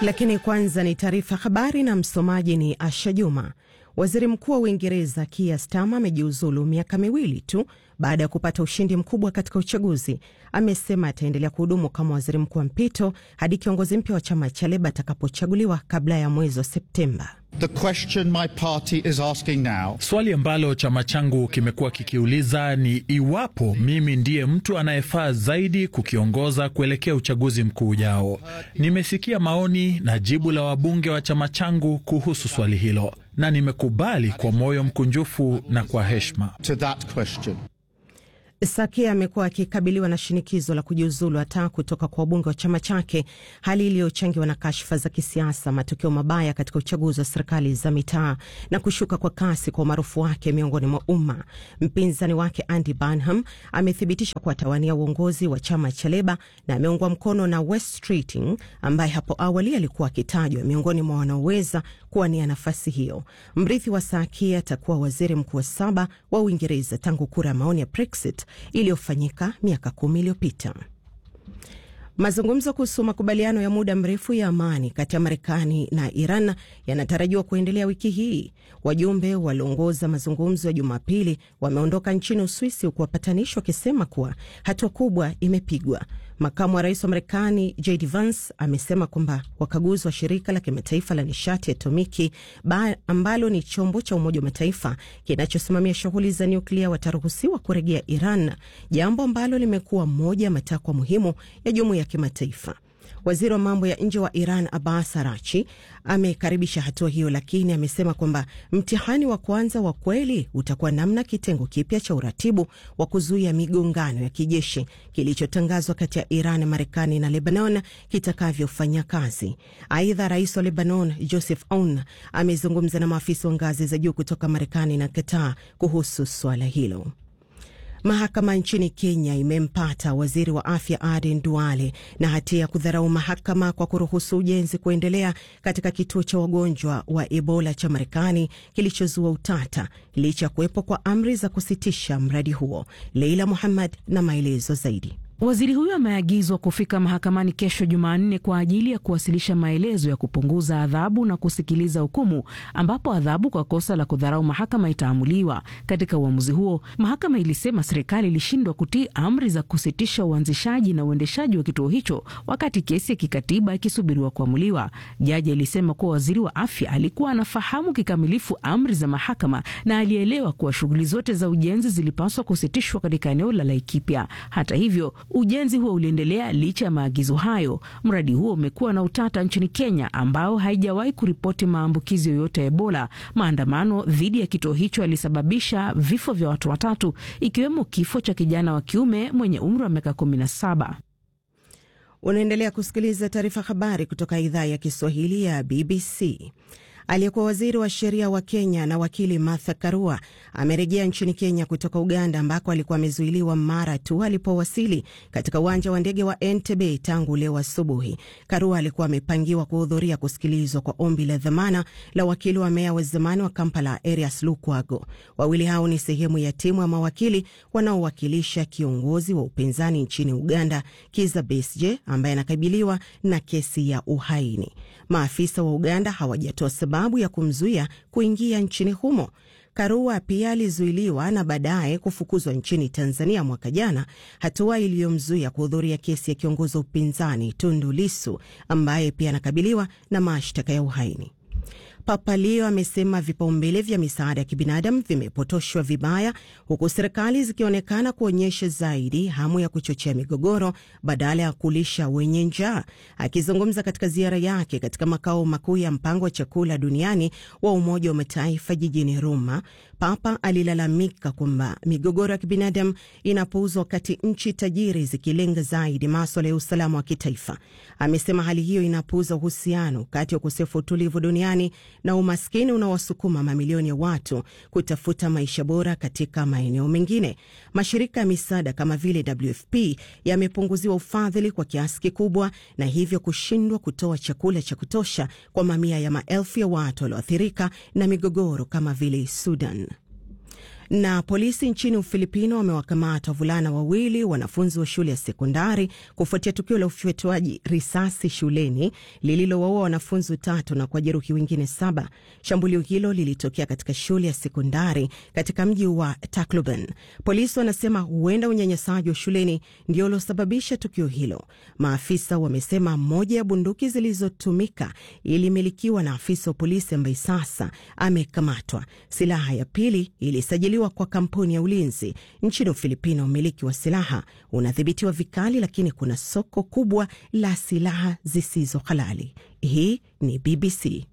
Lakini kwanza ni taarifa habari na msomaji ni Asha Juma. Waziri Mkuu wa Uingereza Keir Starmer amejiuzulu miaka miwili tu baada ya kupata ushindi mkubwa katika uchaguzi. Amesema ataendelea kuhudumu kama waziri mkuu wa mpito hadi kiongozi mpya wa chama cha Leba atakapochaguliwa kabla ya mwezi wa Septemba. The question my party is asking now, Swali ambalo chama changu kimekuwa kikiuliza ni iwapo mimi ndiye mtu anayefaa zaidi kukiongoza kuelekea uchaguzi mkuu ujao. Nimesikia maoni na jibu la wabunge wa chama changu kuhusu swali hilo na nimekubali kwa moyo mkunjufu na kwa heshima. to that question. Sakia amekuwa akikabiliwa na shinikizo la kujiuzulu hata kutoka kwa wabunge wa chama chake, hali iliyochangiwa na kashfa za kisiasa, matokeo mabaya katika uchaguzi wa serikali za mitaa na kushuka kwa kasi kwa umaarufu wake miongoni mwa umma. Mpinzani wake Andy Burnham amethibitisha kuwa atawania uongozi wa chama cha Leba na ameungwa mkono na Wes Streeting ambaye hapo awali alikuwa akitajwa miongoni mwa wanaoweza kuwania nafasi hiyo. Mrithi wa Sakia atakuwa waziri mkuu wa saba wa Uingereza tangu kura ya maoni ya Brexit iliyofanyika miaka kumi iliyopita. Mazungumzo kuhusu makubaliano ya muda mrefu ya amani kati ya Marekani na Iran yanatarajiwa kuendelea wiki hii. Wajumbe walioongoza mazungumzo ya Jumapili wameondoka nchini Uswisi, huku wapatanishi wakisema kuwa hatua kubwa imepigwa. Makamu wa rais wa Marekani JD Vance amesema kwamba wakaguzi wa shirika la kimataifa la nishati ya atomiki ambalo ni chombo cha Umoja wa Mataifa kinachosimamia shughuli za nyuklia wataruhusiwa kurejea Iran, jambo ambalo limekuwa moja ya matakwa muhimu ya jumuiya ya kimataifa. Waziri wa mambo ya nje wa Iran Abbas Arachi amekaribisha hatua hiyo, lakini amesema kwamba mtihani wa kwanza wa kweli utakuwa namna kitengo kipya cha uratibu wa kuzuia migongano ya kijeshi kilichotangazwa kati ya Iran, Marekani na Lebanon kitakavyofanya kazi. Aidha, rais wa Lebanon Joseph Aoun amezungumza na maafisa wa ngazi za juu kutoka Marekani na Qatar kuhusu suala hilo. Mahakama nchini Kenya imempata waziri wa afya Aden Duale na hatia ya kudharau mahakama kwa kuruhusu ujenzi kuendelea katika kituo cha wagonjwa wa Ebola cha Marekani kilichozua utata licha ya kuwepo kwa amri za kusitisha mradi huo. Leila Muhammad na maelezo zaidi. Waziri huyo ameagizwa kufika mahakamani kesho Jumanne kwa ajili ya kuwasilisha maelezo ya kupunguza adhabu na kusikiliza hukumu, ambapo adhabu kwa kosa la kudharau mahakama itaamuliwa. Katika uamuzi huo, mahakama ilisema serikali ilishindwa kutii amri za kusitisha uanzishaji na uendeshaji wa kituo hicho wakati kesi ya kikatiba ikisubiriwa kuamuliwa. Jaji alisema kuwa waziri wa afya alikuwa anafahamu kikamilifu amri za mahakama na alielewa kuwa shughuli zote za ujenzi zilipaswa kusitishwa katika eneo la Laikipia. Hata hivyo ujenzi huo uliendelea licha ya maagizo hayo. Mradi huo umekuwa na utata nchini Kenya, ambao haijawahi kuripoti maambukizi yoyote ya Ebola. Maandamano dhidi ya kituo hicho yalisababisha vifo vya watu watatu, ikiwemo kifo cha kijana wa kiume mwenye umri wa miaka kumi na saba. Unaendelea kusikiliza taarifa habari kutoka idhaa ya Kiswahili ya BBC. Aliyekuwa waziri wa sheria wa Kenya na wakili Martha Karua amerejea nchini Kenya kutoka Uganda ambako alikuwa amezuiliwa mara tu alipowasili katika uwanja wa ndege wa Entebbe tangu leo asubuhi. Karua alikuwa amepangiwa kuhudhuria kusikilizwa kwa ombi la dhamana la wakili wa meya wa zamani wa Kampala Erias Lukwago. Wawili hao ni sehemu ya timu ya mawakili wanaowakilisha kiongozi wa upinzani nchini Uganda Kizza Besigye ambaye anakabiliwa na kesi ya uhaini. Maafisa wa Uganda hawajatoa sababu ya kumzuia kuingia nchini humo. Karua pia alizuiliwa na baadaye kufukuzwa nchini Tanzania mwaka jana, hatua iliyomzuia kuhudhuria kesi ya kiongozi wa upinzani Tundu Lissu ambaye pia anakabiliwa na mashtaka ya uhaini. Papa Leo amesema vipaumbele vya misaada ya kibinadamu vimepotoshwa vibaya, huku serikali zikionekana kuonyesha zaidi hamu ya kuchochea migogoro badala ya kulisha wenye njaa. Akizungumza katika ziara yake katika makao makuu ya mpango wa chakula duniani wa Umoja wa Mataifa jijini Roma, Papa alilalamika kwamba migogoro ya kibinadamu inapuuzwa wakati nchi tajiri zikilenga zaidi maswala ya usalama wa kitaifa. Amesema hali hiyo inapuuza uhusiano kati ya ukosefu wa utulivu duniani na umaskini unaowasukuma mamilioni ya watu kutafuta maisha bora katika maeneo mengine. Mashirika ya misaada kama vile WFP yamepunguziwa ufadhili kwa kiasi kikubwa na hivyo kushindwa kutoa chakula cha kutosha kwa mamia ya maelfu ya watu walioathirika na migogoro kama vile Sudan. Na polisi nchini Ufilipino wamewakamata wavulana wawili wanafunzi wa shule ya sekondari kufuatia tukio la ufyatuaji risasi shuleni lililowaua wanafunzi tatu na kuwajeruhi wengine saba. Shambulio hilo lilitokea katika shule ya sekondari katika mji wa Tacloban. Polisi wanasema huenda unyanyasaji wa shuleni ndio uliosababisha tukio hilo. Maafisa wamesema moja ya bunduki zilizotumika ilimilikiwa na afisa wa polisi ambaye sasa amekamatwa. Silaha ya pili ilisajiliwa kwa kampuni ya ulinzi nchini Ufilipino. Umiliki wa silaha unadhibitiwa vikali, lakini kuna soko kubwa la silaha zisizo halali. Hii ni BBC.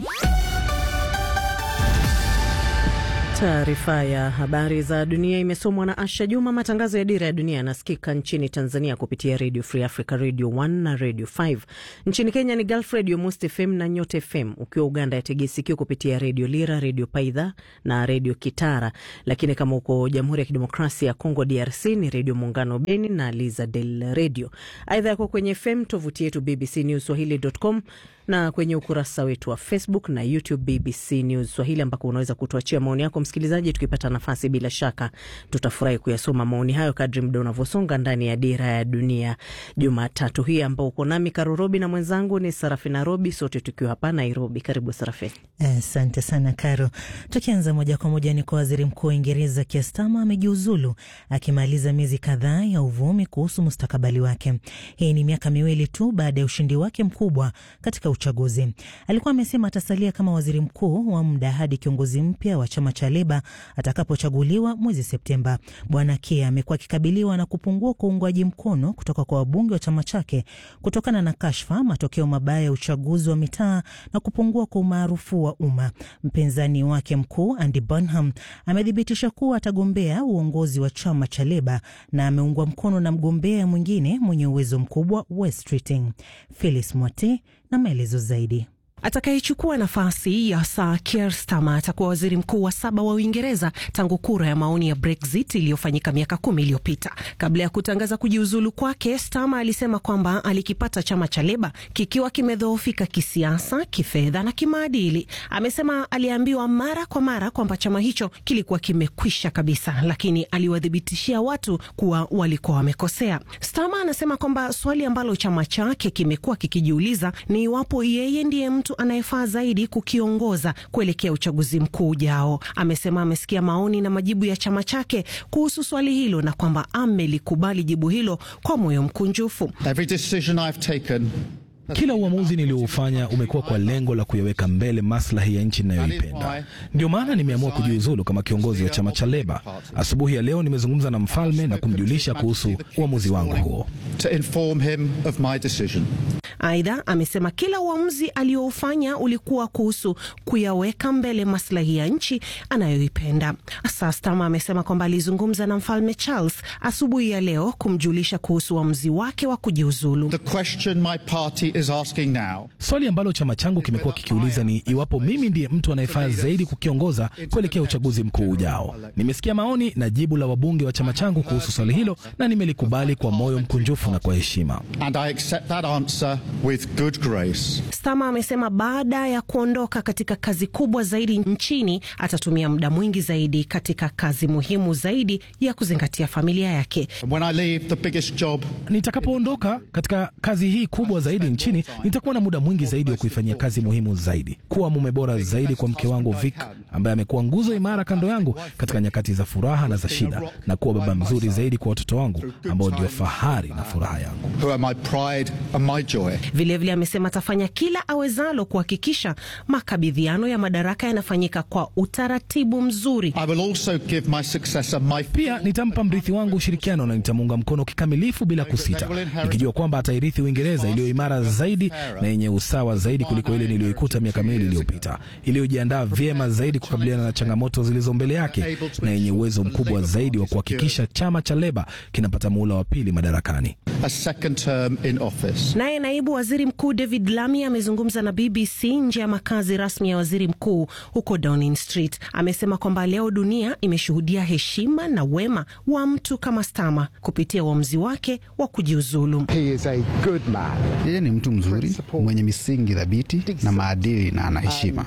Taarifa ya habari za dunia imesomwa na Asha Juma. Matangazo ya Dira ya Dunia yanasikika nchini Tanzania kupitia Radio Free Africa, Radio 1 na Radio 5. Nchini Kenya ni Gulf Radio, Most FM na Nyota FM. Ukiwa Uganda yategea sikio kupitia Radio Lira, Radio Paidha na Radio Kitara. Lakini kama uko Jamhuri ya Kidemokrasia ya Kongo, DRC, ni Radio Muungano Beni na Liza Del Radio. Aidha yako kwenye FM, tovuti yetu BBC News Swahili.com na kwenye ukurasa wetu wa Facebook na YouTube BBC News Swahili, ambako unaweza kutuachia maoni yako msikilizaji. Tukipata nafasi, bila shaka tutafurahi kuyasoma maoni hayo kadri muda unavyosonga ndani ya Dira ya Dunia Jumatatu hii, ambao uko nami Karurobi na mwenzangu ni Sarafina Robi, sote tukiwa hapa Nairobi. Karibu Sarafina. Asante uh, sana Karo. Tukianza moja kwa moja ni kwa waziri mkuu wa Uingereza Keir Starmer amejiuzulu akimaliza miezi kadhaa ya uvumi kuhusu mustakabali wake. Hii ni miaka miwili tu baada ya ushindi wake mkubwa katika uchaguzi. Alikuwa amesema atasalia kama waziri mkuu wa muda hadi kiongozi mpya wa chama cha Leba atakapochaguliwa mwezi Septemba. Bwana Keir amekuwa akikabiliwa na kupungua kwa uungwaji mkono kutoka kwa wabunge wa chama chake kutokana na kashfa, matokeo mabaya ya uchaguzi wa mitaa na kupungua kwa umaarufu wa umma. Mpinzani wake mkuu Andy Burnham amethibitisha kuwa atagombea uongozi wa chama cha Leba na ameungwa mkono na mgombea mwingine mwenye uwezo mkubwa Wes Keating. Phyllis Mwate na maelezo zaidi. Atakayechukua nafasi ya Sir Keir Starmer atakuwa waziri mkuu wa saba wa Uingereza tangu kura ya maoni ya Brexit iliyofanyika miaka kumi iliyopita. Kabla ya kutangaza kujiuzulu kwake, Starmer alisema kwamba alikipata chama cha Leba kikiwa kimedhoofika kisiasa, kifedha na kimaadili. Amesema aliambiwa mara kwa mara kwamba chama hicho kilikuwa kimekwisha kabisa, lakini aliwathibitishia watu kuwa walikuwa wamekosea. Starmer anasema kwamba swali ambalo chama chake kimekuwa kikijiuliza ni iwapo yeye ndiye mtu anayefaa zaidi kukiongoza kuelekea uchaguzi mkuu ujao. Amesema amesikia maoni na majibu ya chama chake kuhusu swali hilo na kwamba amelikubali jibu hilo kwa moyo mkunjufu. Every decision I've taken kila uamuzi nilioufanya umekuwa kwa lengo la kuyaweka mbele maslahi ya nchi inayoipenda. Ndio maana nimeamua kujiuzulu kama kiongozi wa chama cha Leba. Asubuhi ya leo nimezungumza na mfalme na kumjulisha kuhusu uamuzi wangu huo. to inform him of my decision. Aidha, amesema kila uamuzi alioufanya ulikuwa kuhusu kuyaweka mbele maslahi ya nchi anayoipenda. Sasa Starmer amesema kwamba alizungumza na mfalme Charles asubuhi ya leo kumjulisha kuhusu uamuzi wake wa kujiuzulu. The question my party is asking now Swali ambalo chama changu kimekuwa kikiuliza ni iwapo mimi ndiye mtu anayefaa zaidi kukiongoza kuelekea uchaguzi mkuu ujao. Nimesikia maoni na jibu la wabunge wa chama changu kuhusu swali hilo na nimelikubali kwa moyo mkunjufu na kwa heshima. and I accept that answer with good grace. Starmer amesema baada ya kuondoka katika kazi kubwa zaidi nchini atatumia muda mwingi zaidi katika kazi muhimu zaidi ya kuzingatia familia yake. And when I leave the biggest job Nitakapoondoka katika kazi hii kubwa zaidi nchini, nitakuwa na muda mwingi zaidi wa kuifanyia kazi muhimu zaidi, kuwa mume bora zaidi kwa mke wangu Vic, ambaye amekuwa nguzo imara kando yangu katika nyakati za furaha na za shida, na kuwa baba mzuri zaidi kwa watoto wangu ambao ndio fahari na furaha yangu. who are my pride and my joy. Vilevile amesema atafanya kila awezalo kuhakikisha makabidhiano ya madaraka yanafanyika kwa utaratibu mzuri. I will also give my successor my Pia nitampa mrithi wangu ushirikiano na nitamuunga mkono kikamilifu bila kusita, nikijua kwamba atairithi Uingereza iliyo imara zaidi na yenye usawa zaidi kuliko ile niliyoikuta miaka miwili iliyopita, iliyojiandaa vyema zaidi kukabiliana na changamoto zilizo mbele yake na yenye uwezo mkubwa zaidi wa kuhakikisha chama cha Leba kinapata muhula wa pili madarakani. a second term in office. Naye naibu waziri mkuu David Lammy amezungumza na BBC nje ya makazi rasmi ya waziri mkuu huko Downing Street. Amesema kwamba leo dunia imeshuhudia heshima na wema wa mtu kama Starmer kupitia uamuzi wake wa kujiuzulu. He is a good man. Yeye ni mtu mzuri mwenye misingi thabiti na maadili na ana heshima.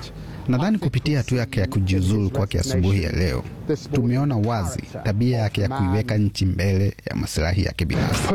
Nadhani kupitia hatua yake ya kujiuzulu kwake asubuhi ya leo, tumeona wazi tabia yake ya kuiweka nchi mbele ya masilahi yake binafsi.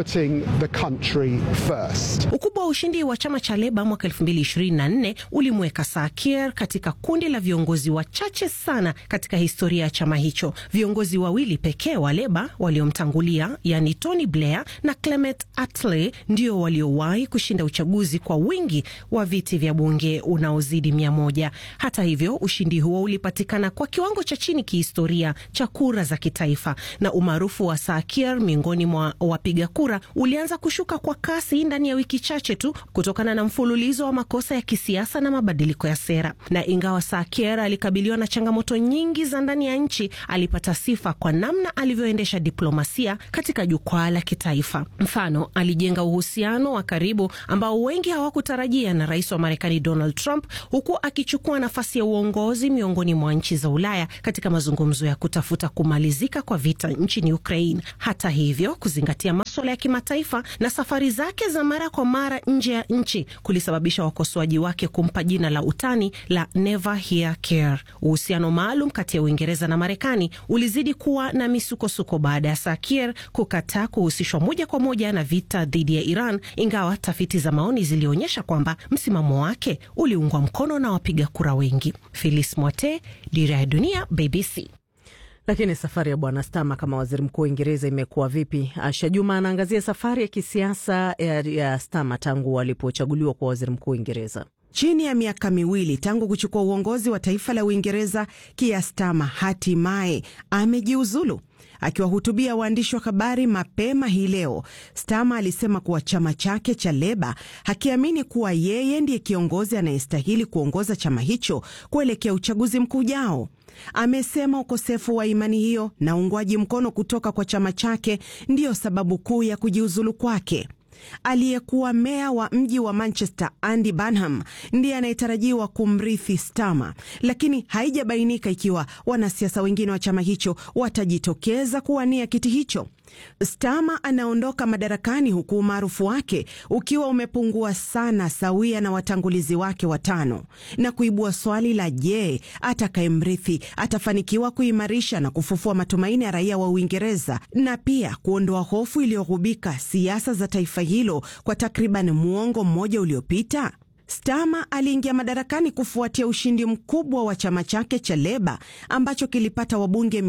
Ukubwa wa ushindi wa chama cha Leba mwaka 2024 ulimweka Sir Keir katika kundi la viongozi wachache sana katika historia ya chama hicho. Viongozi wawili pekee wa Leba waliomtangulia, yani Tony Blair na Clement Attlee, ndio waliowahi kushinda uchaguzi kwa wingi wa viti vya bunge unaozidi mia moja. Hata hivyo, ushindi huo ulipatikana kwa kiwango cha chini kihistoria cha kura za kitaifa, na umaarufu wa Sir Keir miongoni mwa wapiga kura ulianza kushuka kwa kasi ndani ya wiki chache tu kutokana na mfululizo wa makosa ya kisiasa na mabadiliko ya sera. Na ingawa Sir Keir alikabiliwa na changamoto nyingi za ndani ya nchi, alipata sifa kwa namna alivyoendesha diplomasia katika jukwaa la kitaifa. Mfano, alijenga uhusiano wa karibu ambao wengi hawakutarajia na rais wa Marekani Donald Trump, huku akichukua nafasi ya uongozi miongoni mwa nchi za Ulaya katika mazungumzo ya kutafuta kumalizika kwa vita nchini Ukraine. Hata hivyo, kuzingatia maswala ya kimataifa na safari zake za mara kwa mara nje ya nchi kulisababisha wakosoaji wake kumpa jina la utani la Never Hear Care. Uhusiano maalum kati ya Uingereza na Marekani ulizidi kuwa na misukosuko baada ya Sir Keir kukataa kuhusishwa moja kwa moja na vita dhidi ya Iran, ingawa tafiti za maoni zilionyesha kwamba msimamo wake uliungwa mkono na wapiga kura wengi. Phyllis Mwate, Dira ya Dunia, BBC. Lakini safari ya bwana Stama kama waziri mkuu wa Uingereza imekuwa vipi? Asha Juma anaangazia safari ya kisiasa ya, ya Stama tangu alipochaguliwa kwa waziri mkuu wa Uingereza. Chini ya miaka miwili tangu kuchukua uongozi wa taifa la Uingereza, Keir Starmer hatimaye amejiuzulu. Akiwahutubia waandishi wa habari mapema hii leo, Starmer alisema kuwa chama chake cha Leba hakiamini kuwa yeye ndiye kiongozi anayestahili kuongoza chama hicho kuelekea uchaguzi mkuu ujao. Amesema ukosefu wa imani hiyo na uungwaji mkono kutoka kwa chama chake ndiyo sababu kuu ya kujiuzulu kwake. Aliyekuwa meya wa mji wa Manchester Andy Burnham ndiye anayetarajiwa kumrithi Starmer, lakini haijabainika ikiwa wanasiasa wengine wa chama hicho watajitokeza kuwania kiti hicho. Starmer anaondoka madarakani huku umaarufu wake ukiwa umepungua sana sawia na watangulizi wake watano, na kuibua swali la je, atakayemrithi atafanikiwa kuimarisha na kufufua matumaini ya raia wa Uingereza na pia kuondoa hofu iliyogubika siasa za taifa hilo kwa takriban muongo mmoja uliopita. Starmer aliingia madarakani kufuatia ushindi mkubwa wa chama chake cha Leba ambacho kilipata wabunge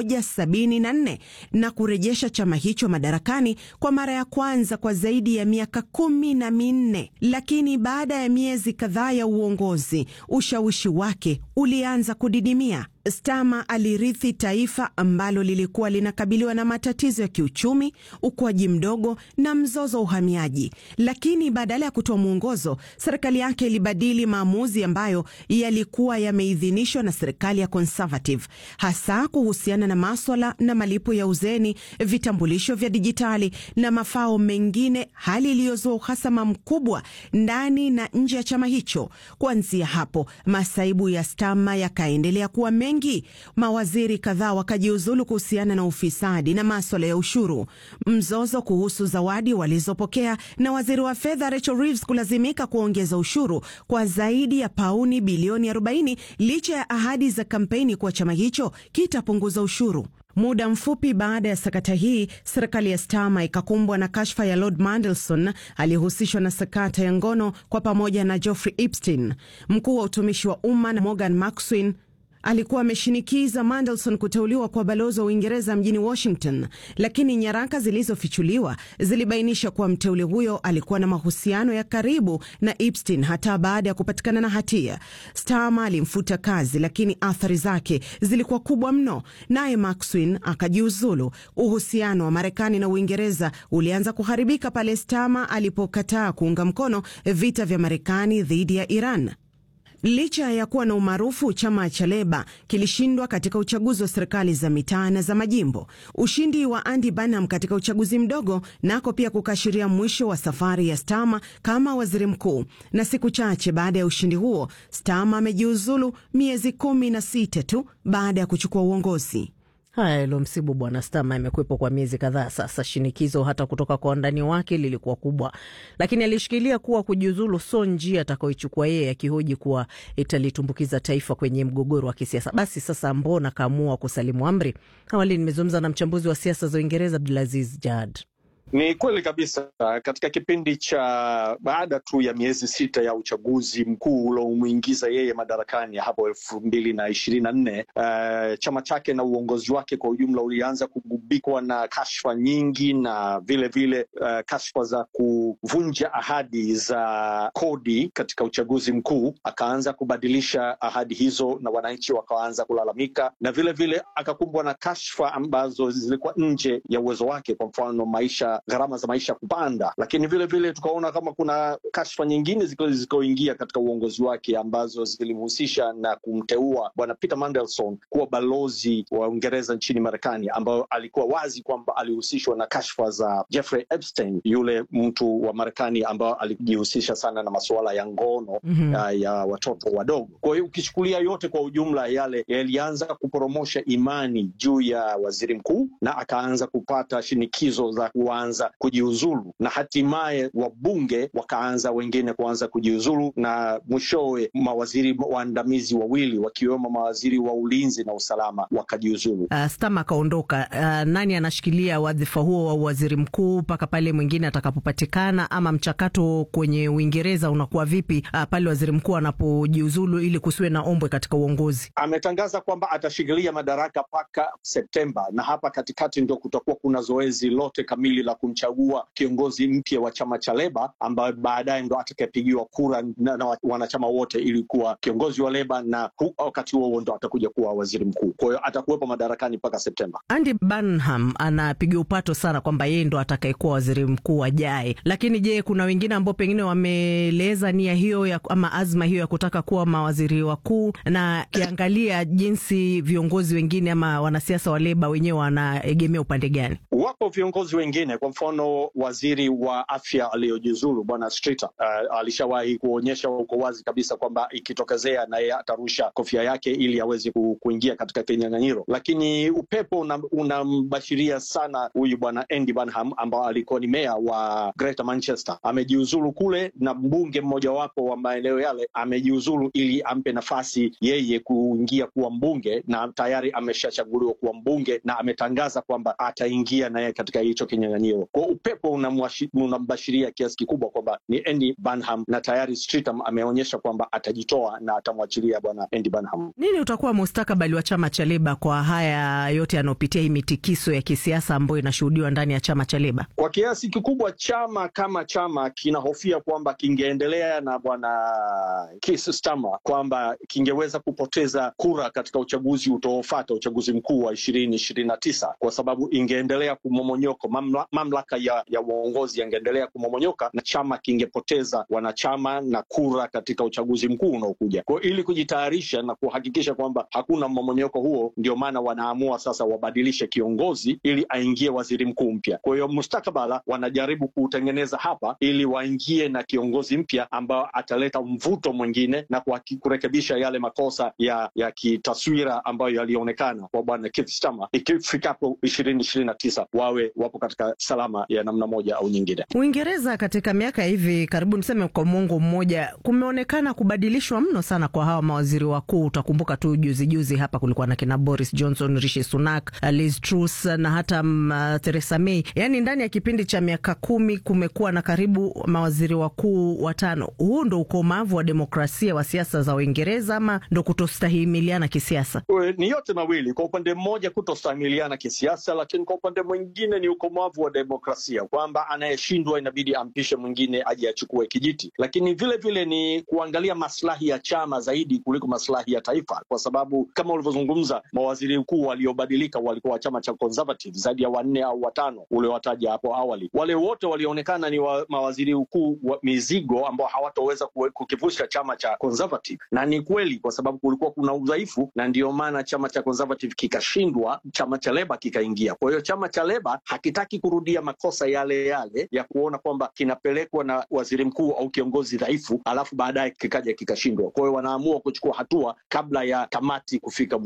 174 na kurejesha chama hicho madarakani kwa mara ya kwanza kwa zaidi ya miaka kumi na minne. Lakini baada ya miezi kadhaa ya uongozi, ushawishi wake ulianza kudidimia. Starmer alirithi taifa ambalo lilikuwa linakabiliwa na matatizo ya kiuchumi, ukuaji mdogo na mzozo wa uhamiaji. Lakini badala ya kutoa mwongozo, serikali yake ilibadili maamuzi ambayo yalikuwa yameidhinishwa na serikali ya Conservative, hasa kuhusiana na maswala na malipo ya uzeni, vitambulisho vya dijitali na mafao mengine, hali iliyozua uhasama mkubwa ndani na nje ya chama hicho. Kuanzia hapo, masaibu ya Starmer yakaendelea kuwa mengi. Mawaziri kadhaa wakajiuzulu kuhusiana na ufisadi na maswala ya ushuru, mzozo kuhusu zawadi walizopokea, na waziri wa fedha Rachel Reeves kulazimika kuongeza ushuru kwa zaidi ya pauni bilioni 40 licha ya ahadi za kampeni kuwa chama hicho kitapunguza ushuru. Muda mfupi baada ya sakata hii, serikali ya Starmer ikakumbwa na kashfa ya Lord Mandelson aliyehusishwa na sakata ya ngono kwa pamoja na Geoffrey Epstein. Mkuu wa utumishi wa umma na Morgan Maxwin alikuwa ameshinikiza Mandelson kuteuliwa kwa balozi wa Uingereza mjini Washington, lakini nyaraka zilizofichuliwa zilibainisha kuwa mteule huyo alikuwa na mahusiano ya karibu na Epstein hata baada ya kupatikana na hatia. Starmer alimfuta kazi, lakini athari zake zilikuwa kubwa mno, naye Maxwin akajiuzulu. Uhusiano wa Marekani na Uingereza ulianza kuharibika pale Starmer alipokataa kuunga mkono vita vya Marekani dhidi ya Iran. Licha ya kuwa na umaarufu, chama cha Leba kilishindwa katika uchaguzi wa serikali za mitaa na za majimbo. Ushindi wa Andy Burnham katika uchaguzi mdogo nako pia kukashiria mwisho wa safari ya Starmer kama waziri mkuu, na siku chache baada ya ushindi huo Starmer amejiuzulu miezi kumi na sita tu baada ya kuchukua uongozi. Haya, ilomsibu bwana Stama imekuwepo kwa miezi kadhaa sasa. Shinikizo hata kutoka kwa wandani wake lilikuwa kubwa, lakini alishikilia kuwa kujiuzulu so njia atakayoichukua yeye, akihoji kuwa italitumbukiza taifa kwenye mgogoro wa kisiasa. Basi sasa, mbona kaamua kusalimu amri? Awali nimezungumza na mchambuzi wa siasa za Uingereza Abdulaziz Jad. Ni kweli kabisa. Katika kipindi cha baada tu ya miezi sita ya uchaguzi mkuu uliomwingiza yeye madarakani hapo elfu mbili na ishirini na nne uh, chama chake na uongozi wake kwa ujumla ulianza kugubikwa na kashfa nyingi na vile vile uh, kashfa za kuvunja ahadi za kodi katika uchaguzi mkuu. Akaanza kubadilisha ahadi hizo na wananchi wakaanza kulalamika, na vile vile akakumbwa na kashfa ambazo zilikuwa nje ya uwezo wake, kwa mfano maisha gharama za maisha kupanda, lakini vile vile tukaona kama kuna kashfa nyingine zilizoingia katika uongozi wake ambazo zilimhusisha na kumteua bwana Peter Mandelson kuwa balozi wa Uingereza nchini Marekani, ambayo alikuwa wazi kwamba alihusishwa na kashfa za Jeffrey Epstein, yule mtu wa Marekani ambao alijihusisha sana na masuala ya ngono mm -hmm. ya, ya watoto wadogo. Kwa hiyo ukichukulia yote kwa ujumla, yale yalianza kuporomosha imani juu ya waziri mkuu na akaanza kupata shinikizo za kuanza kujiuzulu na hatimaye wabunge wakaanza wengine kuanza kujiuzulu na mwishowe mawaziri waandamizi wawili wakiwemo mawaziri wa ulinzi na usalama wakajiuzulu. Uh, Stama akaondoka. Uh, nani anashikilia wadhifa huo wa waziri mkuu mpaka pale mwingine atakapopatikana? Ama mchakato kwenye Uingereza unakuwa vipi uh, pale waziri mkuu anapojiuzulu ili kusiwe na ombwe katika uongozi? Ametangaza kwamba atashikilia madaraka mpaka Septemba, na hapa katikati ndio kutakuwa kuna zoezi lote kamili la kumchagua kiongozi mpya wa chama cha Leba ambaye baadaye ndo atakayepigiwa kura na, na wanachama wote ili kuwa kiongozi wa Leba, na wakati huo ndo atakuja kuwa waziri mkuu. Kwa hiyo atakuwepo madarakani mpaka Septemba. Andy Burnham anapiga upato sana kwamba yeye ndo atakayekuwa waziri mkuu ajaye, lakini je, kuna wengine ambao pengine wameeleza nia hiyo ya, ama azma hiyo ya kutaka kuwa mawaziri wakuu, na kiangalia jinsi viongozi wengine ama wanasiasa wa Leba wenyewe wanaegemea upande gani? Wapo viongozi wengine kwa mfano waziri wa afya aliyojiuzulu bwana Streeter uh, alishawahi kuonyesha uko wazi kabisa kwamba ikitokezea na yeye atarusha kofia yake ili aweze ku, kuingia katika kinyang'anyiro, lakini upepo unambashiria una sana huyu bwana Andy Burnham ambao alikuwa ni meya wa Greater Manchester. Amejiuzulu kule na mbunge mmojawapo wa maeneo yale amejiuzulu ili ampe nafasi yeye kuingia kuwa mbunge, na tayari ameshachaguliwa kuwa mbunge na ametangaza kwamba ataingia naye katika hicho kinyang'anyiro kwa upepo unambashiria kiasi kikubwa kwamba ni Andy Burnham na tayari Streeter ameonyesha kwamba atajitoa na atamwachilia bwana Andy Burnham. Nini utakuwa mustakabali wa chama cha Leba kwa haya yote yanayopitia hii mitikiso ya kisiasa ambayo inashuhudiwa ndani ya chama cha Leba? Kwa kiasi kikubwa chama kama chama kinahofia kwamba kingeendelea na bwana Keir Starmer kwamba kingeweza kupoteza kura katika uchaguzi utaofata, uchaguzi mkuu wa ishirini ishirini na tisa kwa sababu ingeendelea kumomonyoko mamla, mamlaka ya, ya uongozi yangeendelea kumomonyoka na chama kingepoteza wanachama na kura katika uchaguzi mkuu unaokuja. Kwa ili kujitayarisha na kuhakikisha kwamba hakuna mmomonyoko huo, ndio maana wanaamua sasa wabadilishe kiongozi ili aingie waziri mkuu mpya. Kwa hiyo mustakabala wanajaribu kuutengeneza hapa ili waingie na kiongozi mpya ambao ataleta mvuto mwingine na kurekebisha yale makosa ya ya kitaswira ambayo yalionekana kwa bwana Keir Starmer. Ikifikapo ishirini ishirini na tisa wawe wapo katika salama ya namna moja au nyingine. Uingereza katika miaka hivi karibu niseme kwa mwongo mmoja kumeonekana kubadilishwa mno sana kwa hawa mawaziri wakuu. Utakumbuka tu juzi juzi hapa kulikuwa na kina Boris Johnson, Rishi Sunak, Liz Truss na hata uh, Theresa May. Yaani ndani ya kipindi cha miaka kumi kumekuwa na karibu mawaziri wakuu watano. Huu ndo ukomavu wa demokrasia wa siasa za Uingereza ama ndo kutostahimiliana kisiasa? Ni yote mawili. Kwa upande mmoja kutostahimiliana kisiasa, lakini kwa upande mwingine ni ukomavu wa demokrasia kwamba anayeshindwa inabidi ampishe mwingine aje achukue kijiti, lakini vile vile ni kuangalia maslahi ya chama zaidi kuliko maslahi ya taifa, kwa sababu kama ulivyozungumza, mawaziri mkuu waliobadilika walikuwa wa chama cha Conservative zaidi ya wanne au watano uliowataja hapo awali. Wale wote walionekana ni wa, mawaziri mkuu wa mizigo ambao hawatoweza kukivusha chama cha Conservative, na ni kweli, kwa sababu kulikuwa kuna udhaifu, na ndio maana chama cha Conservative kikashindwa, chama cha Leba kikaingia. Kwa hiyo chama cha Leba hakitaki kurudia makosa yale yale ya kuona kwamba kinapelekwa na waziri mkuu au kiongozi dhaifu, alafu baadaye kikaja kikashindwa. Kwa hiyo wanaamua kuchukua hatua kabla ya kamati kufika mwisho.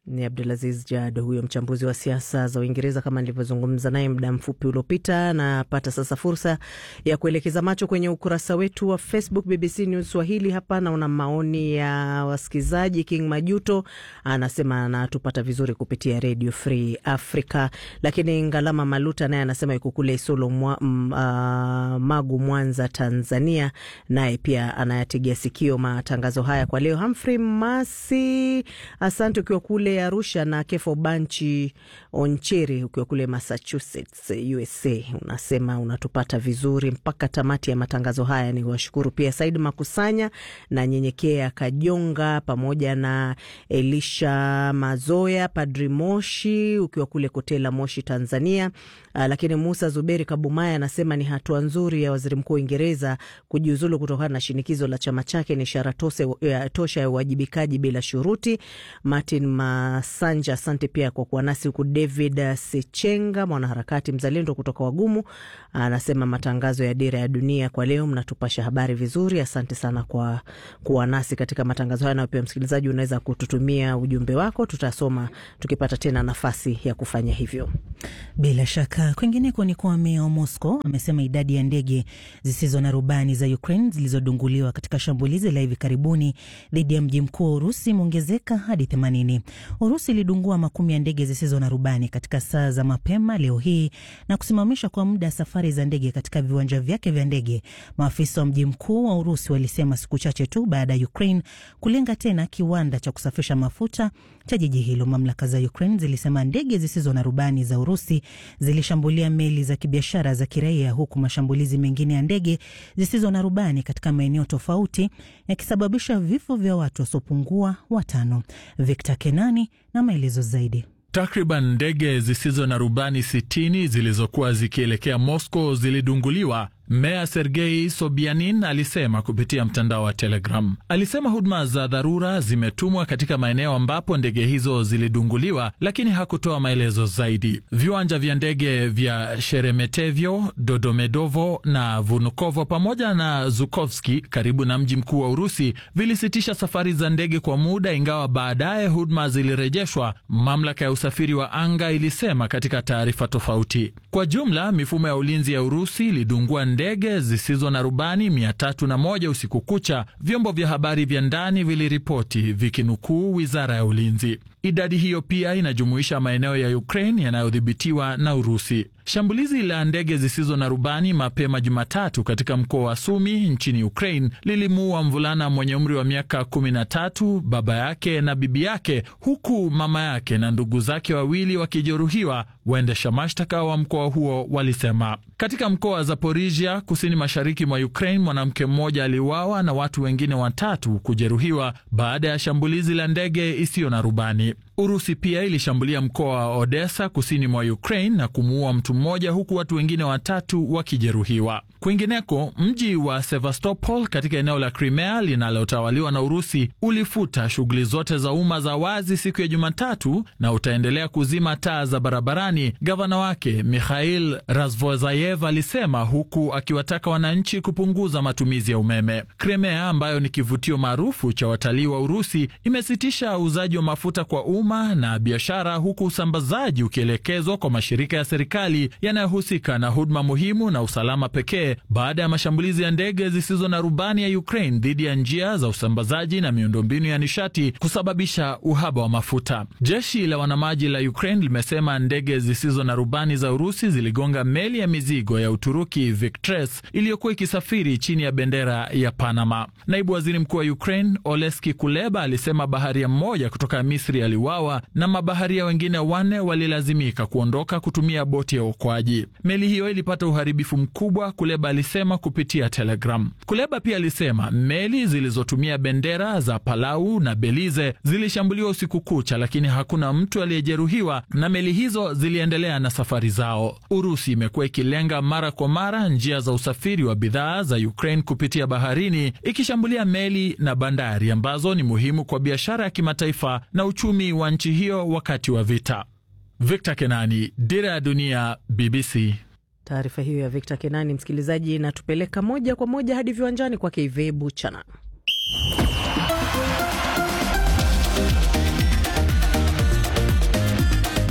Ni Abdulaziz Jado huyo mchambuzi wa siasa za Uingereza, kama nilivyozungumza naye muda mfupi uliopita. Napata sasa fursa ya kuelekeza macho kwenye ukurasa wetu wa Facebook BBC News Swahili. Hapa naona maoni ya wasikilizaji. King Majuto anasema anatupata vizuri kupitia Radio Free Africa, lakini Ngalama Maluta naye anasema yuko kule Isolo mwa, m, uh, Magu, Mwanza, Tanzania, naye pia anayategea sikio matangazo haya kwa leo. Humphrey Masi, asante ukiwa kule Arusha na Kefo Banchi Oncheri ukiwa kule Massachusetts, USA, unasema unatupata vizuri mpaka tamati ya matangazo haya. Ni washukuru pia Said Makusanya na Nyenyekea Kajonga pamoja na Elisha Mazoya, Padri Moshi ukiwa kule Kotela, Moshi, Tanzania. Uh, lakini Musa Zuberi Kabumaya anasema ni hatua nzuri ya waziri mkuu wa Uingereza kujiuzulu kutokana na shinikizo la chama chake, ni ishara tosha ya uwajibikaji bila shuruti. Martin Masanja, asante pia kwa kuwa nasi huku. David Sechenga, mwanaharakati mzalendo kutoka Wagumu, anasema matangazo ya Dira ya Dunia kwa leo mnatupasha habari vizuri. Asante sana kwa kuwa nasi katika matangazo haya, na pia msikilizaji, unaweza kututumia ujumbe wako, tutasoma tukipata tena nafasi ya kufanya hivyo. Bila shaka kwingineko ni kwa meya wa Moscow amesema idadi ya ndege zisizo na rubani za Ukraine zilizodunguliwa katika shambulizi la hivi karibuni dhidi ya mji mkuu wa Urusi imeongezeka hadi 80. Urusi ilidungua makumi ya ndege zisizo na rubani katika saa za mapema leo hii na kusimamisha kwa muda safari za ndege katika viwanja vyake vya ndege. Maafisa wa mji mkuu wa Urusi walisema siku chache tu baada ya Ukraine kulenga tena kiwanda cha kusafisha mafuta cha jiji hilo. Mamlaka za Ukraine zilisema ndege zisizo na rubani za Urusi zilishambulia meli za kibiashara za kiraia, huku mashambulizi mengine ya ndege zisizo na rubani katika maeneo tofauti yakisababisha vifo vya watu wasiopungua watano. Victor Kenani na maelezo zaidi. Takriban ndege zisizo na rubani 60 zilizokuwa zikielekea Moscow zilidunguliwa. Meya Sergei Sobyanin alisema kupitia mtandao wa Telegram. Alisema huduma za dharura zimetumwa katika maeneo ambapo ndege hizo zilidunguliwa, lakini hakutoa maelezo zaidi. Viwanja vya ndege vya Sheremetevyo, Dodomedovo na Vnukovo pamoja na Zukovski karibu na mji mkuu wa Urusi vilisitisha safari za ndege kwa muda, ingawa baadaye huduma zilirejeshwa, mamlaka ya usafiri wa anga ilisema katika taarifa tofauti. Kwa jumla, mifumo ya ulinzi ya Urusi ilidungua ndege zisizo na rubani mia tatu na moja usiku kucha, vyombo vya habari vya ndani viliripoti vikinukuu wizara ya ulinzi. Idadi hiyo pia inajumuisha maeneo ya Ukraine yanayodhibitiwa na Urusi. Shambulizi la ndege zisizo na rubani mapema Jumatatu katika mkoa wa Sumi nchini Ukraine lilimuua mvulana mwenye umri wa miaka 13, baba yake na bibi yake, huku mama yake na ndugu zake wawili wakijeruhiwa, waendesha mashtaka wa mkoa huo walisema. Katika mkoa wa Zaporizhia kusini mashariki mwa Ukraine, mwanamke mmoja aliuawa na watu wengine watatu kujeruhiwa baada ya shambulizi la ndege isiyo na rubani. Urusi pia ilishambulia mkoa wa Odessa kusini mwa Ukraine na kumuua mtu mmoja huku watu wengine watatu wakijeruhiwa. Kwingineko, mji wa Sevastopol katika eneo la Crimea linalotawaliwa na Urusi ulifuta shughuli zote za umma za wazi siku ya Jumatatu na utaendelea kuzima taa za barabarani, gavana wake Mikhail Razvozayev alisema, huku akiwataka wananchi kupunguza matumizi ya umeme. Crimea ambayo ni kivutio maarufu cha watalii wa Urusi imesitisha uuzaji wa mafuta kwa umma na biashara, huku usambazaji ukielekezwa kwa mashirika ya serikali yanayohusika na huduma muhimu na usalama pekee baada ya mashambulizi ya ndege zisizo na rubani ya Ukraine dhidi ya njia za usambazaji na miundombinu ya nishati kusababisha uhaba wa mafuta. Jeshi la wanamaji la Ukraine limesema ndege zisizo na rubani za Urusi ziligonga meli ya mizigo ya Uturuki Victres iliyokuwa ikisafiri chini ya bendera ya Panama. Naibu waziri mkuu wa Ukraine Oleski Kuleba alisema baharia mmoja kutoka Misri aliuawa na mabaharia wengine wanne walilazimika kuondoka kutumia boti ya uokoaji. Meli hiyo ilipata uharibifu mkubwa, Kuleba alisema kupitia Telegram. Kuleba pia alisema meli zilizotumia bendera za Palau na Belize zilishambuliwa usiku kucha, lakini hakuna mtu aliyejeruhiwa na meli hizo ziliendelea na safari zao. Urusi imekuwa ikilenga mara kwa mara njia za usafiri wa bidhaa za Ukraine kupitia baharini, ikishambulia meli na bandari ambazo ni muhimu kwa biashara ya kimataifa na uchumi wa nchi hiyo wakati wa vita. Victor Kenani, Dira ya Dunia, BBC. Taarifa hiyo ya Victor Kenani, msikilizaji, inatupeleka moja kwa moja hadi viwanjani kwake Ive Buchana.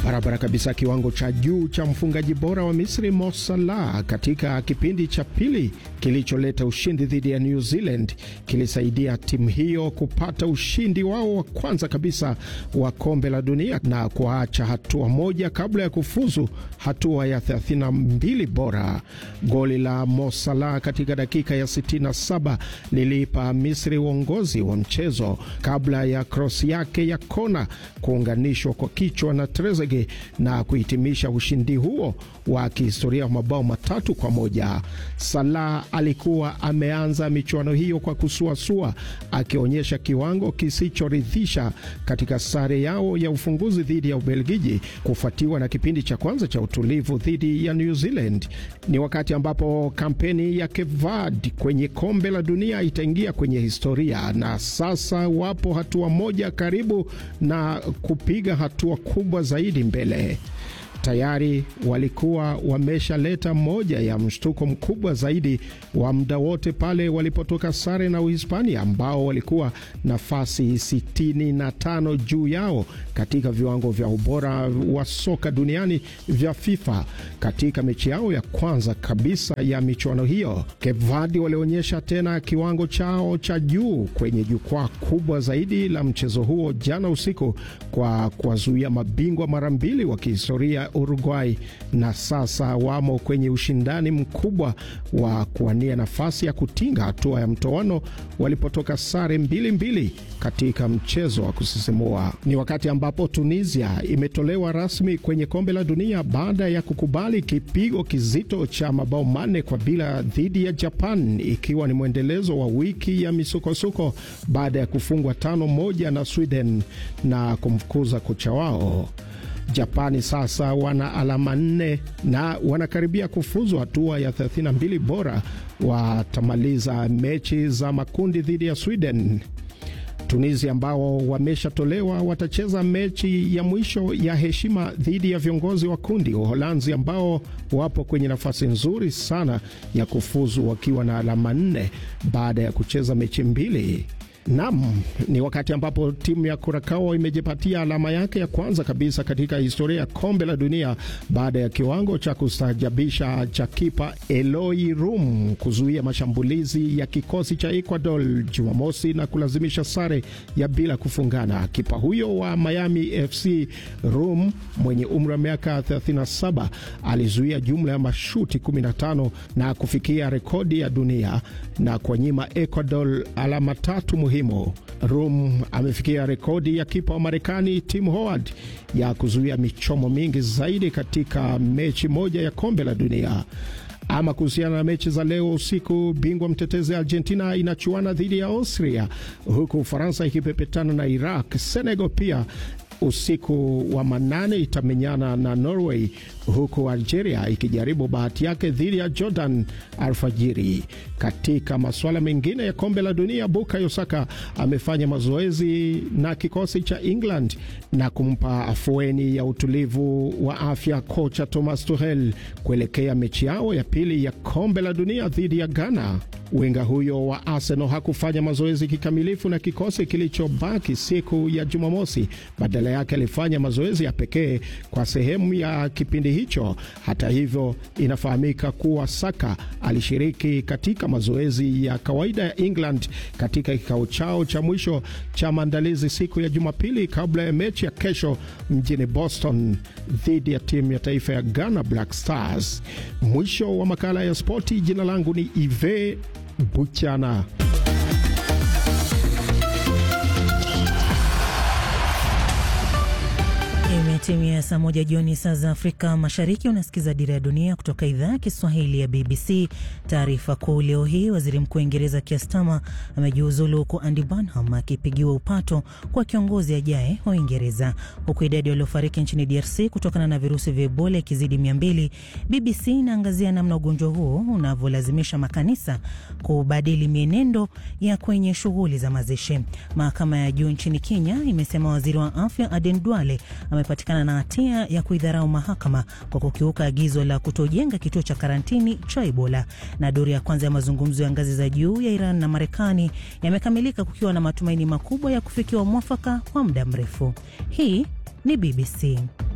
Barabara kabisa. Kiwango cha juu cha mfungaji bora wa Misri Mo Salah katika kipindi cha pili kilicholeta ushindi dhidi ya New Zealand kilisaidia timu hiyo kupata ushindi wao wa kwanza kabisa wa kombe la dunia na kuacha hatua moja kabla ya kufuzu hatua ya 32 bora. Goli la Mo Salah katika dakika ya 67 liliipa Misri uongozi wa mchezo kabla ya krosi yake ya kona kuunganishwa kwa kichwa na Trezeguet na kuhitimisha ushindi huo wa kihistoria wa mabao matatu kwa moja. Salah alikuwa ameanza michuano hiyo kwa kusuasua, akionyesha kiwango kisichoridhisha katika sare yao ya ufunguzi dhidi ya Ubelgiji, kufuatiwa na kipindi cha kwanza cha utulivu dhidi ya New Zealand. Ni wakati ambapo kampeni ya Cape Verde kwenye kombe la dunia itaingia kwenye historia, na sasa wapo hatua moja karibu na kupiga hatua kubwa zaidi mbele. Tayari walikuwa wameshaleta moja ya mshtuko mkubwa zaidi wa muda wote pale walipotoka sare na Uhispania ambao walikuwa nafasi 65 juu yao katika viwango vya ubora wa soka duniani vya FIFA. Katika mechi yao ya kwanza kabisa ya michuano hiyo, Cape Verde walionyesha tena kiwango chao cha juu kwenye jukwaa kubwa zaidi la mchezo huo jana usiku kwa kuwazuia mabingwa mara mbili wa kihistoria Uruguay na sasa wamo kwenye ushindani mkubwa wa kuwania nafasi ya kutinga hatua ya mtoano walipotoka sare mbili mbili katika mchezo wa kusisimua. Ni wakati ambapo Tunisia imetolewa rasmi kwenye kombe la dunia baada ya kukubali kipigo kizito cha mabao manne kwa bila dhidi ya Japan, ikiwa ni mwendelezo wa wiki ya misukosuko baada ya kufungwa tano moja na Sweden na kumfukuza kocha wao. Japani sasa wana alama nne na wanakaribia kufuzu hatua ya 32 bora. Watamaliza mechi za makundi dhidi ya Sweden. Tunisia ambao wameshatolewa watacheza mechi ya mwisho ya heshima dhidi ya viongozi wa kundi Uholanzi, ambao wapo kwenye nafasi nzuri sana ya kufuzu wakiwa na alama nne baada ya kucheza mechi mbili. Nam, ni wakati ambapo timu ya Kurakao imejipatia alama yake ya kwanza kabisa katika historia ya kombe la dunia baada ya kiwango cha kustaajabisha cha kipa Eloi Rum kuzuia mashambulizi ya kikosi cha Ecuador Jumamosi na kulazimisha sare ya bila kufungana. Kipa huyo wa Miami FC Rum mwenye umri wa miaka 37 alizuia jumla ya mashuti 15 na kufikia rekodi ya dunia na kuwanyima Ecuador alama tatu muhimu. Rum amefikia rekodi ya kipa wa Marekani Tim Howard ya kuzuia michomo mingi zaidi katika mechi moja ya kombe la dunia. Ama kuhusiana na mechi za leo usiku, bingwa mtetezi Argentina inachuana dhidi ya Austria, huku Ufaransa ikipepetana na Iraq. Senegal pia usiku wa manane itamenyana na Norway, huku Algeria ikijaribu bahati yake dhidi ya Jordan alfajiri. Katika masuala mengine ya kombe la dunia, Bukayo Saka amefanya mazoezi na kikosi cha England na kumpa afueni ya utulivu wa afya kocha Thomas Tuchel kuelekea mechi yao ya pili ya kombe la dunia dhidi ya Ghana. Winga huyo wa Arsenal hakufanya mazoezi kikamilifu na kikosi kilichobaki siku ya Jumamosi. Badala yake alifanya mazoezi ya pekee kwa sehemu ya kipindi hicho. Hata hivyo, inafahamika kuwa Saka alishiriki katika mazoezi ya kawaida ya England katika kikao chao cha mwisho cha maandalizi siku ya Jumapili kabla ya mechi ya kesho mjini Boston dhidi ya timu ya taifa ya Ghana Black Stars. Mwisho wa makala ya spoti. Jina langu ni Ive Buchana. Imetimia saa moja jioni saa za Afrika Mashariki. Unasikiza Dira ya Dunia kutoka idhaa ya Kiswahili ya BBC. Taarifa kuu leo hii, waziri mkuu wa Uingereza Keir Starmer amejiuzulu huku Andy Burnham akipigiwa upato kwa kiongozi ajaye wa Uingereza, huku idadi waliofariki nchini DRC kutokana na virusi vya Ebola ikizidi mia mbili. BBC inaangazia namna ugonjwa huo unavyolazimisha makanisa kubadili mienendo ya kwenye shughuli za mazishi. Mahakama ya juu nchini Kenya imesema waziri wa afya Aden Duale amepatikana na hatia ya kuidharau mahakama kwa kukiuka agizo la kutojenga kituo cha karantini cha Ebola. Na duru ya kwanza ya mazungumzo ya ngazi za juu ya Iran na Marekani yamekamilika kukiwa na matumaini makubwa ya kufikiwa mwafaka kwa muda mrefu. Hii ni BBC.